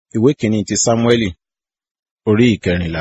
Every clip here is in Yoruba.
ìwé kìíní ti sámúẹ́lì orí ìkẹrìnlá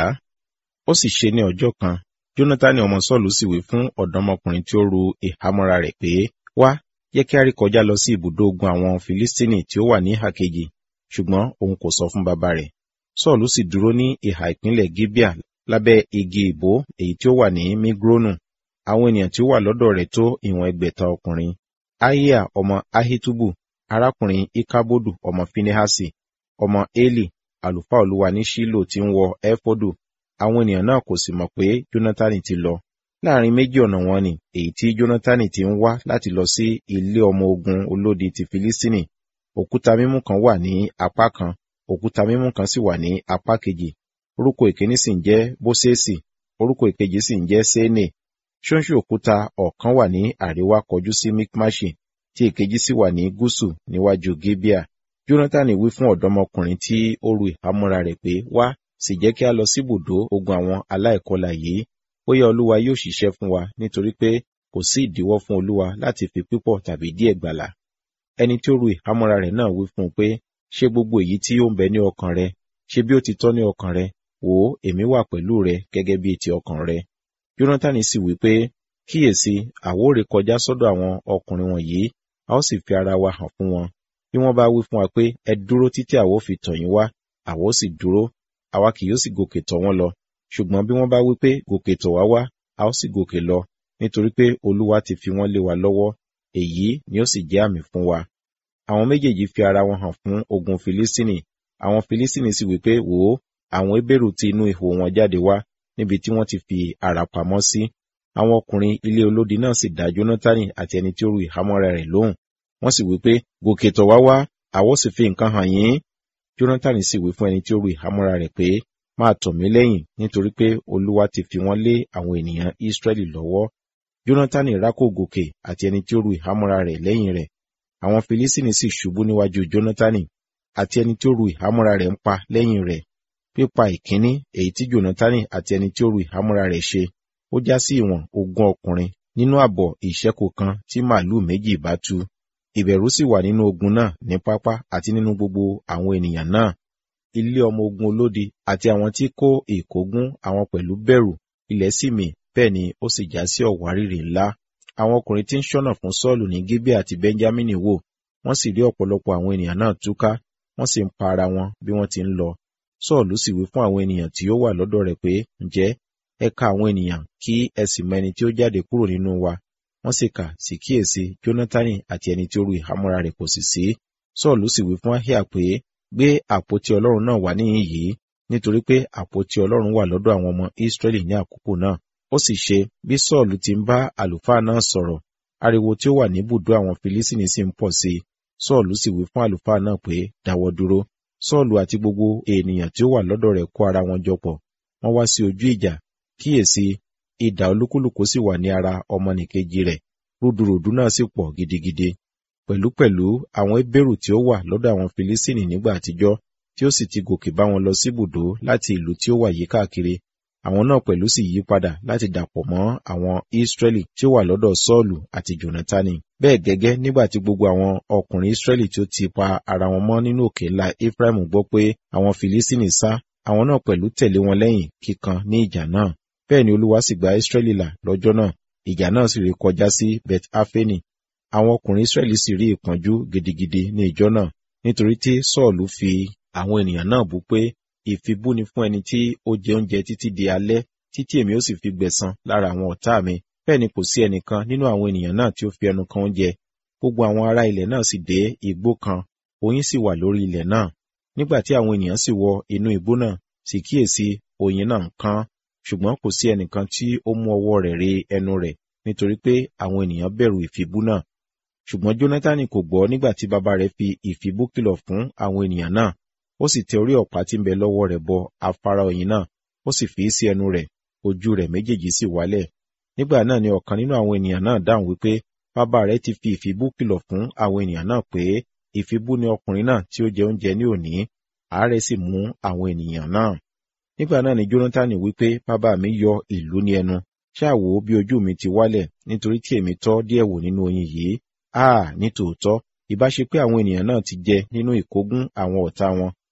ó sì ṣe ní ọjọ́ kan jónátánì ọmọ sọ́ọ̀lù sì wí fún ọ̀dọ́mọkùnrin tí ó ru ìhámọ́ra rẹ̀ pé wá jẹ́ kí a rí kọjá lọ sí ibùdó ogun àwọn filistini tí ó wà ní ìhà kejì ṣùgbọ́n òun kò sọ fún bàbá rẹ̀ sọ́ọ̀lù sì dúró ní ìhà ìpínlẹ̀ gibea lábẹ́ igi ìbò èyí tí ó wà ní migronu àwọn ènìyàn tí ó wà lọ́dọ̀ rẹ̀ tó ìwọ̀n ẹgbẹ̀ta ọkùnrin ahiya ọmọ ahitubu arákùnrin ikabodu ọmọ finehasi ọmọ eli àlùfáà olúwa ní ṣílò tí ń wọ ẹfọdù àwọn ènìyàn náà kò sì mọ̀ pé jónátánì ti lọ láàrin méjì ọ̀nà wọn ni èyí tí jónátánì ti ń wá láti lọ sí ilé ọmọ ogun olódi ti filistini òkúta mímú kan wà ní apá kan òkúta mímú kan sì wà ní apá kejì orúkọ ìkíní sì ń jẹ́ bóṣẹ́sì orúkọ ìkejì sì ń jẹ́ sénè ṣóńṣó òkúta ọ̀kan wà ní àríwá kọjú sí mikmashi tí èkejì sì wà ní gúúsù níwájú gibea jonathan wí fún ọ̀dọ́mọkùnrin tí ó ru ìhámọ́ra rẹ̀ pé wá sì jẹ́ kí a lọ síbùdó ogun àwọn aláìkọlà yìí bóyá olúwa yóò ṣiṣẹ́ fún wa nítorí pé kò sí ìdíwọ́ fún olúwa láti fi pípọ̀ tàbí díẹ̀ gbàlà ẹni tí ó ru ìhámọ́ra rẹ̀ náà wí fún un pé ṣé gbogbo èyí tí ó ń bẹ ní ọkàn rẹ ṣé bí ó ti tọ́ ní ọkàn rẹ wò ó èmi wà pẹ̀lú rẹ gẹ́gẹ́ bí ti ọkàn rẹ jonathan sì wí pé kíyèsí àwòrè kọjá sọ́dọ̀ àwọn ọkùnrin wọ̀nyí a ó sì fi ara wa hàn fún wọn bí wọ́n bá wí fún wa pé ẹ dúró títí àwọ̀ fi tọ̀ yín wá àwọ̀ sì dúró àwa kì yóò sì gòkè tọ̀ wọ́n lọ ṣùgbọ́n bí wọ́n bá wí pé gòkè tọ̀ wá wá a ó sì gòkè lọ nítorí pé olúwa ti fi wọ́n lé wa lọ́wọ́ èyí ni ó sì jẹ́ àmì fún wa àwọn méjèèjì fi ara wọn hàn fún ogun filistini àwọn filistini sì wí pé wò ó àwọn ebèrú ti inú ihò wọn jáde wá níbi tí wọ́n ti fi ara pamọ́ sí àwọn ọkùnrin ilé olódi náà sì dá jónátánì àti ẹni tí ó ru ìhámọ́ra rẹ̀ lóhùn wọ́n sì wí pé gòkè tọ̀ wá wá àwọ̀ sì fi nǹkan hàn yín jónátánì sì wí fún ẹni tí ó ru ìhámọ́ra rẹ̀ pé máa tọ̀ mí lẹ́yìn nítorí pé olúwa ti fi wọ́n lé àwọn ènìyàn ísírẹ́lì lọ́wọ́ jónátánì rákò gòkè àti ẹni tí ó ru ìhámọ́ra rẹ̀ lẹ́yìn rẹ̀ àwọn filistini sì ṣubú níwájú jónátánì àti ẹni tí ó ru ìhámọ́ra rẹ̀ ń pa lẹ́yìn rẹ̀ pípa ìkíní èyí tí jónátánì àti ẹni tí ó ru ìhámọ́ra rẹ̀ ṣe ó já sí ìwọ̀n ogún ọkùnrin nínú àbọ̀ ìṣẹ́kù kan tí màálù méjì bá tu ìbẹ̀rù sì wà nínú ogun náà ní pápá àti nínú gbogbo àwọn ènìyàn náà ilé ọmọ ogun olódi àti àwọn tí kó ìkógun àwọn pẹ̀lú bẹ̀rù ilẹ̀ sì mì bẹ́ẹ̀ ni ó sì já sí ọ̀wárìrì ńlá àwọn ọkùnrin tí ń ṣọ́nà fún sọ́ọ̀lù ní gébé àti benjamini wò wọ́n sì rí ọ̀pọ̀lọpọ̀ àwọn ènìyàn náà túká wọ́n sì ń pa ara wọn bí wọ́n ti ń lọ sọ́ọ̀lù sì wí fún àwọn ènìyàn tí ó wà lọ́dọ̀ rẹ̀ pé ǹjẹ́ ẹ ka àwọn ènìyàn kí ẹ sì mọ ẹni tí ó jáde kúrò nínú wa wọ́n sì kà sí kíyèsí jónátánì àti ẹni tí ó ru ìhámọ́ra rẹ̀ kò sì sí sọ́ọ̀lù sì wí fún ahíà pé gbé àpótí ọlọ́run náà wá níhìn yìí nítorí pé àpótí ọlọ́run wà lọ́dọ̀ àwọn ọmọ ísírẹ́lì ní àkókò náà ó sì ṣe bí sọ́ọ̀lù ti ń bá àlùfáà náà sọ̀rọ̀ ariwo tí ó wà níbùdó àwọn filisini sì ń pọ̀ sí i sọ́ọ̀lù sì wí fún àlùfáà náà pé dáwọ́ dúró sọ́ọ̀lù àti gbogbo ènìyàn tí ó wà lọ́dọ̀ rẹ̀ kó ara wọn jọ pọ̀ wọ́n wá sí ojú ìjà kíyèsí idà olúkúlùkù sì wà ní ara ọmọnìkejì rẹ̀ rúdurùdu náà sì pọ̀ gidigidi pẹ̀lúpẹ̀lú àwọn ebérù tí ó wà lọ́dọ̀ àwọn filisini nígbà àtijọ́ tí ó sì ti gòkè bá wọn lọ síbùdó láti ìlú tí ó wà yí káàkiri àwọn náà pẹ̀lú sì yí padà láti dàpọ̀ mọ́ àwọn israẹli tí ó wà lọ́dọ̀ sọ́ọ̀lù àti jonatani bẹ́ẹ̀ gẹ́gẹ́ nígbà tí gbogbo àwọn ọkùnrin israẹli tí ó ti pa ara wọn mọ́ nínú òkè ńlá ephraim gbọ́ pé àwọn filisini sá àwọn náà pẹ̀lú tẹ̀lé wọn lẹ́yìn kíkan ní ìjà náà bẹ́ẹ̀ ni olúwa sì gba israẹli là lọ́jọ́ náà ìjà náà sì rí kọjá sí beth afeni àwọn ọkùnrin israẹli sì rí ìpọ́njú gidigidi ní ìjọ náà nítorí tí sọ́ọ̀lù fi àwọn ènìyàn náà bú pé ìfibú ni fún ẹni tí ó jẹ oúnjẹ títí di alẹ́ títí èmi ó sì fi gbẹ̀san lára àwọn ọ̀tá mi bẹ́ẹ̀ ni kò sí ẹnìkan nínú àwọn ènìyàn náà tí ó fi ẹnu kan oúnjẹ gbogbo àwọn ará ilẹ̀ náà sì dé igbó kan oyin sì wà lórí ilẹ̀ náà nígbà tí àwọn ènìyàn sì wọ inú igbó náà sì kíyèsí oyin náà ń kán ṣùgbọ́n kò sí ẹnìkan tí ó mú ọwọ́ rẹ̀ re ẹnu rẹ̀ nítorí pé àwọn ènìyàn bẹ̀rù ìfibú náà ṣùgbọ́n jónátánì kò gbọ́ nígbà tí bàbá rẹ̀ fi ìfibú kìlọ̀ fún àwọn ènìyàn náà ó sì tẹ orí ọ̀pá tí ń bẹ lọ́wọ́ rẹ̀ bọ afárá oyin náà ó sì fi í sí ẹnu rẹ̀ ojú rẹ̀ méjèèjì sì wálẹ̀ nígbà náà ni ọ̀kan nínú àwọn ènìyàn náà dáhùn wípé bàbá rẹ̀ ti fi ìfibú kìlọ̀ fún àwọn ènìyàn náà pé ìfibú ni ọkùnrin náà tí ó jẹ oúnjẹ ní òní àárẹ̀ sì mú àwọn ènìyàn náà nígbà náà ni jónátánì wípé bàbá mi yọ ìlú ní ẹnu ṣáà wò ó bí ojú mi ti wálẹ̀ nítorí tí èmi tọ́ díẹ̀ wò nínú oyin yìí áà ní tòótọ́ ìbá ṣe pé àwọn ènìyàn náà ti jẹ nínú ìkógun àwọn ọ̀tá wọn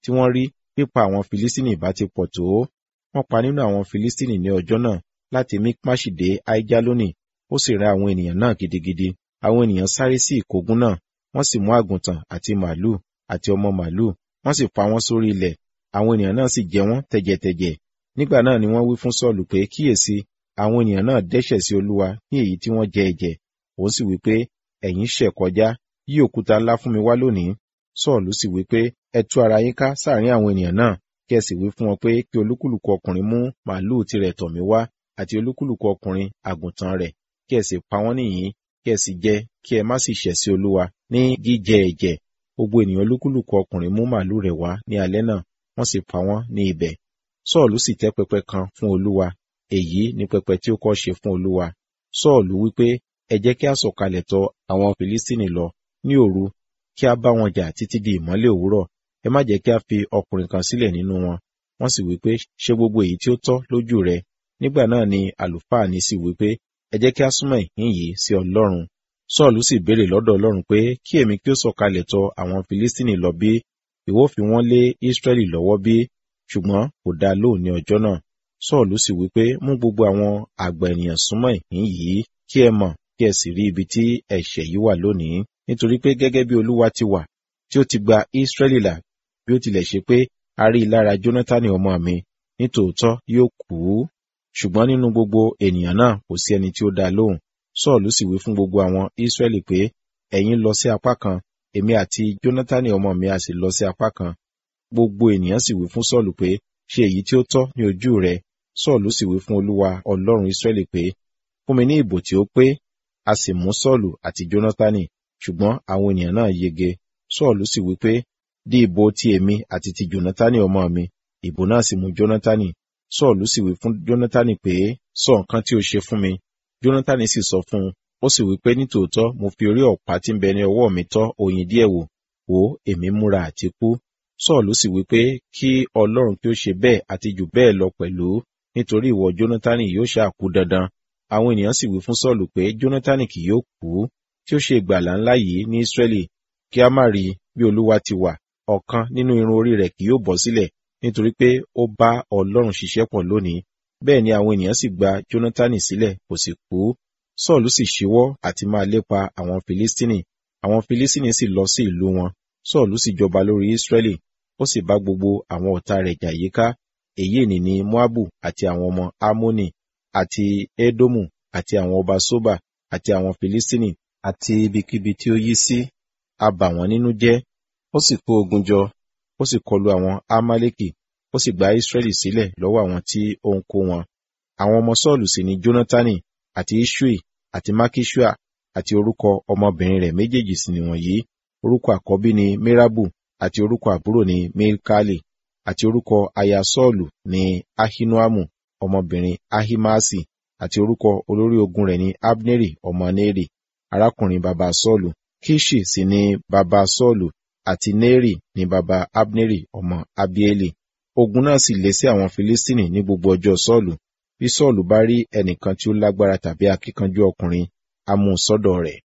tí wọ́n rí pípa àwọn Filistini bá ti pọ̀ tó. Wọ́n pa nínú àwọn Filistini ní ọjọ́ náà láti Mikmaṣi dé Aijaloni, ó sì rẹ́ àwọn ènìyàn náà gidigidi. Àwọn ènìyàn sáré sí ìkógun náà, wọ́n sì mú àgùntàn àti màlúù àti ọmọ màlúù, wọ́n sì pa wọ́n sórí ilẹ̀. Àwọn ènìyàn náà sì jẹ wọ́n tẹ̀jẹ̀tẹ̀jẹ̀. Nígbà náà ni wọ́n wí fún Sọ́ọ̀lù pé kíyèsí, àwọn ènìyàn náà dẹ́ṣẹ̀ sí Olúwa ní èyí tí wọ́n jẹ ẹ̀jẹ̀. Òun sì wí pé, ẹ̀yin ṣẹ̀ kọjá, yí òkúta ńlá fún mi wá lónìí. Sọ́ọ̀lù sì wí pé, ẹ tú ara yín ká sáàrin àwọn ènìyàn náà, kí ẹ sì wí fún wọn pé kí olúkúlùkù ọkùnrin mú màlúù tirẹ̀ tọ̀ mí wá àti olúkúlùkù ọkùnrin àgùntàn rẹ̀, kí ẹ sì pa wọ́n nìyí, kí ẹ sì jẹ, kí ẹ má sì ṣẹ̀ sí Olúwa ní jíjẹ ẹ̀jẹ̀. Gbogbo ènìyàn olúkúlùkù ọkùnrin mú màlúù rẹ̀ wá ní alẹ́ náà, wọ́n sì pa wọ́n ní ibẹ̀. Sọ́ọ̀lù sì tẹ́ pẹpẹ kan fún Olúwa, èyí ni pẹpẹ tí ó kọ́ ṣe fún Olúwa. Sọ́ọ̀lù wí pé, ẹ jẹ́ kí a sọ̀kalẹ̀ tọ̀ àwọn Filistini lọ ní òru, kí a bá wọn jà títí di ìmọ́lẹ̀ òwúrọ̀. Ẹ má jẹ́ kí a fi ọkùnrin kan sílẹ̀ nínú wọn. Wọ́n sì wí pé, ṣe gbogbo èyí tí ó tọ́ lójú rẹ. Nígbà náà ni àlùfáà ní sì wí pé, ẹ jẹ́ kí a súnmọ́ ìhín yìí sí Ọlọ́run. Sọ́ọ̀lù sì béèrè lọ́dọ̀ Ọlọ́run pé kí èmi kí ó sọ̀kalẹ̀ tọ̀ àwọn Filistini lọ bí, ìwọ fi wọ́n lé Israẹli lọ́wọ́ bí, ṣùgbọ́n kò dá lóhùn ní ọjọ́ náà. Sọ́ọ̀lù sì wí pé mú gbogbo àwọn àgbà ènìyàn súnmọ́ ìhín yìí kí ẹ mọ̀ kí ẹ sì rí ibi tí ẹ̀ṣẹ̀ yìí wà lónìí. Nítorí pé gẹ́gẹ́ bí Olúwa ti wà, tí ó ti gba Israẹli là, bí ó tilẹ̀ ṣe pé a rí i lára Jónátánì ọmọ mi, nítòótọ́ yóò kú. Ṣùgbọ́n nínú gbogbo ènìyàn náà kò sí ẹni tí ó dá lóhùn. Sọ́ọ̀lù sì wí fún gbogbo àwọn Israẹli pé, ẹ̀yin lọ sí apá kan, èmi àti Jónátánì ọmọ mi a sì lọ sí apá kan. Gbogbo ènìyàn sì wí fún Sọ́ọ̀lù pé, ṣe èyí tí ó tọ́ ní ojú rẹ. Sọ́ọ̀lù sì wí fún Olúwa Ọlọ́run Israẹli pé, fún mi ní ìbò tí ó pé. A sì mú Sọ́ọ̀lù àti Jónátánì, ṣùgbọ́n àwọn ènìyàn náà yege. Sọ́ọ̀lù sì wí pé, dí ìbò ti èmi àti ti Jónátánì ọmọ mi. Ìbò náà sì mú Jónátánì. Sọ́ọ̀lù sì wí fún Jónátánì pé, sọ nǹkan tí ó ṣe fún mi. Jónátánì sì sọ fún un, ó sì wí pé nítòótọ́ mo fi orí ọ̀pá tí ń bẹ ní ọwọ́ mi tọ́ oyin díẹ̀ wò, wò èmi múra àti kú. Sọ́ọ̀lù sì wí pé kí Ọlọ́run kí ó ṣe bẹ́ẹ̀ àti jù bẹ́ẹ̀ lọ pẹ̀lú, nítorí ìwọ Jónátánì yóò ṣáà kú dandan. Àwọn ènìyàn sì wí fún Sọ́ọ̀lù pé Jónátánì kì yóò kú, tí ó ṣe ìgbàlà ńlá yìí ní Ísírẹ́lì, kí a má rí bí Olúwa ti wà, ọ̀kan nínú irun orí rẹ̀ kì yóò bọ́ sílẹ̀, nítorí pé ó bá Ọlọ́run ṣiṣẹ́ pọ̀ lónìí. Bẹ́ẹ̀ ni àwọn ènìyàn sì gba Jónátánì sílẹ̀, kò sì kú. Sọ́ọ̀lù sì ṣíwọ́ àti máa lépa àwọn Filistini. Àwọn Filistini sì lọ sí ìlú wọn. Sọ́ọ̀lù sì jọba lórí Ísírẹ́lì, ó sì bá gbogbo àwọn ọ̀tá rẹ̀ jà yíká. Èyí ni ní Moabu àti àwọn ọmọ Ammoni àti Edomu àti àwọn ọba Soba àti àwọn Filistini àti ibikíbi tí ó yí sí. A bà wọ́n nínú jẹ́. Ó sì kó ogun jọ, ó sì kọlu àwọn Amaleki, ó sì gba Ísírẹ́lì sílẹ̀ lọ́wọ́ àwọn tí ó ń kó wọn. Àwọn ọmọ Sọ́ọ̀lù sì ni Jónátánì àti Iṣui àti Makishua àti orúkọ ọmọbìnrin rẹ̀ méjèèjì sì nìwọ̀nyí. Orúkọ àkọ́bí ni Merabu àti orúkọ àbúrò ni Milkali àti orúkọ aya Sọ́ọ̀lù ni Ahinoamu ọmọbìnrin Ahimaasi àti orúkọ olórí ogun rẹ̀ ni Abneri ọmọ Neri arákùnrin baba Sọ́ọ̀lù. Kiṣi sì ni baba Sọ́ọ̀lù àti Neri ni baba Abneri ọmọ Abieli. Ogun náà sì lé sí àwọn Filistini ní gbogbo ọjọ́ Sọ́ọ̀lù. Bí Sọ́ọ̀lù bá rí ẹnìkan tí ó lágbára tàbí akíkanjú ọkùnrin, a mú un sọ́dọ̀ rẹ̀.